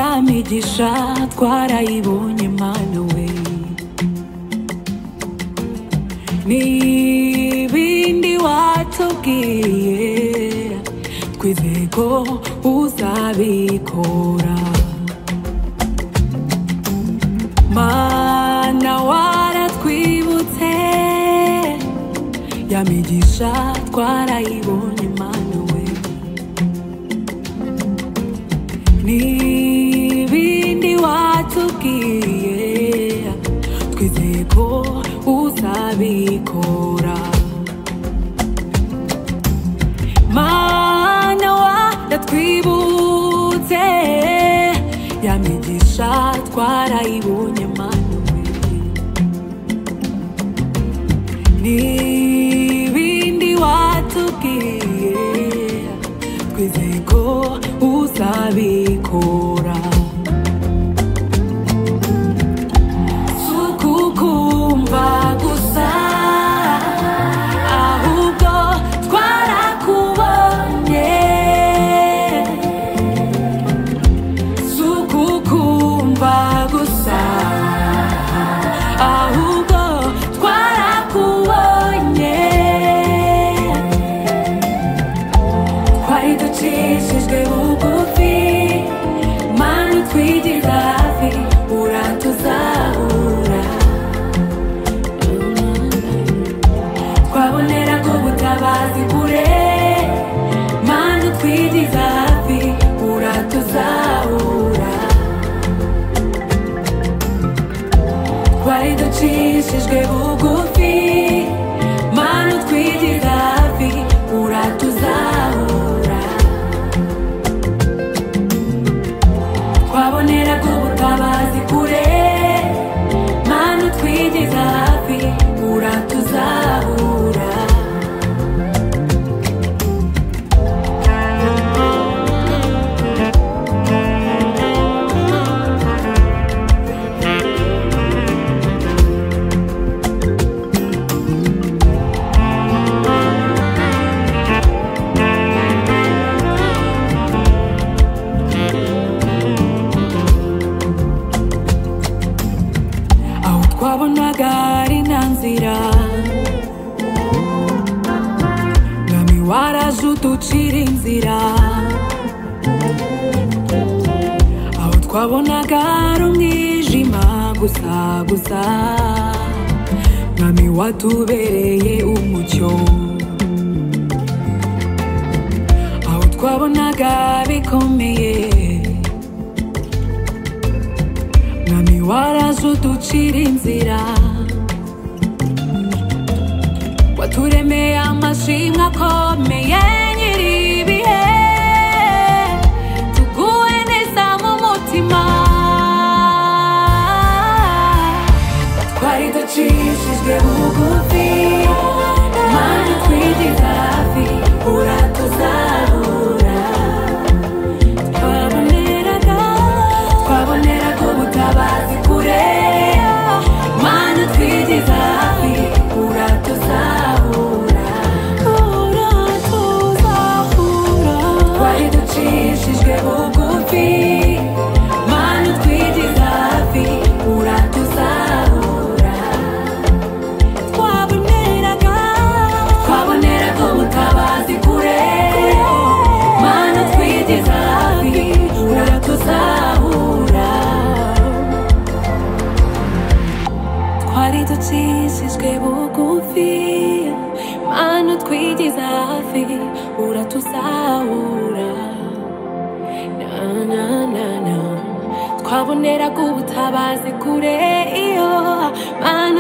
umugisha twarayibonye mana we n'ibindi watubwiye twizeye ko uzabikora mana waratwibutse ya migisha twarayibonye mana we n'ibindi watubwiye twizeye ko uzabikora mana waratwibutse ya migisha twarayibonye mana we n'ibindi watubwiye twizeye ko uzabikora si ukukumva gusa ahubwo twarakubonye si ukukumva gusa ahubwo twarakubonye twari ducishijwe bugufi mani utwigira hafi uratuzahura twabonera ko ubutabazi kure mani utwigira hafi uratuzahura twari ducishijwe bugufi mana utwigira hafi uratuzahura twabonera ko ubutabazi kure mana utwigira hafi uratuzahura aho twabonaga ari nta nzira mwami waraje uducira inzira aho twabonaga ari umwijima gusa gusa mwami watubereye umucyo aho twabonaga bikomeye mwami waraje uducira inzira waturemeye amashimwe akomeye nyir'ibihe tuguwe neza mu mutima twari ducishijwe bugufi mani twigira hafi uratuzahura twaboneraga twaboneraga ubutabazi kure mana twigiza hafi uratuzahura uratuzahura twari ducishijwe bugufi mana twigiza hafi uratuzahura twaboneraga twaboneraga ubutabazi kure mana twigiza hafi uratuzahura twari ducishijwe bugufi mana twigiza hafi uratuzahura na na na na twaboneraga ubutabazi kure iyo mana